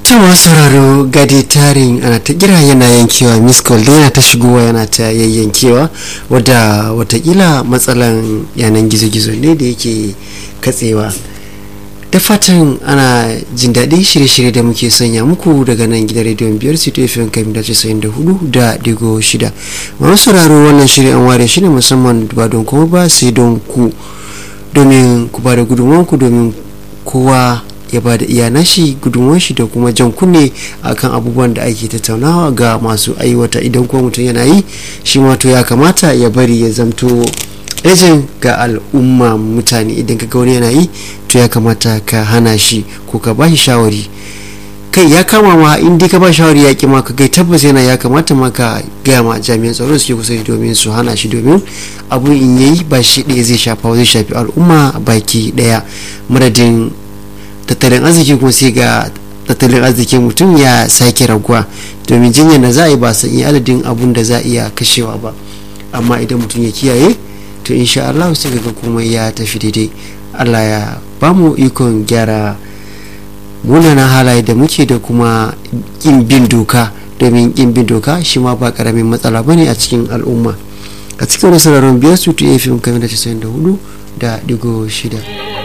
cewa sauraro gadi tarin ana ta kira yana yankewa miss call yana ta shigowa yana ta yayyankewa wadda watakila matsalan yanan gizo-gizo ne da yake katsewa da fatan ana jin daɗin shirye-shirye da muke sanya muku daga nan gidan rediyon biyar city fm kan da casa'in da hudu da digo shida masu sauraro wannan shirin an ware shi ne musamman ba don kuma ba sai don ku domin ku ba da gudunmanku domin kowa ya ba da iya nashi gudunmuwan shi da kuma jan kunne akan abubuwan da ake tattaunawa ga masu aiwata idan kuma mutum yana yi shi ma to ya kamata ya bari ya zamto ejin ga al'umma mutane idan ka wani yana yi to ya kamata ka hana shi ko ka ba shi shawari kai ya kama ma in dai ka ba shawari ya ki ma ka gai tabbas yana ya kamata ma ka gaya ma jami'an tsaro suke kusa domin su hana shi domin abu in yayi ba shi ɗaya zai shafa zai shafi al'umma baki ɗaya madadin tattalin arziki kuma sai ga tattalin arzikin mutum ya sake raguwa domin jinyar da za a yi ba san iya adadin abun da za a iya kashewa ba amma idan mutum ya kiyaye to insha Allah sai ga komai ya tafi daidai Allah ya ba mu ikon gyara munanan halaye da muke da kuma kin bin doka domin kin bin doka shi ma ba karamin matsala bane a cikin al'umma a cikin wasu biyar su tu efim kamar da 94 da digo shida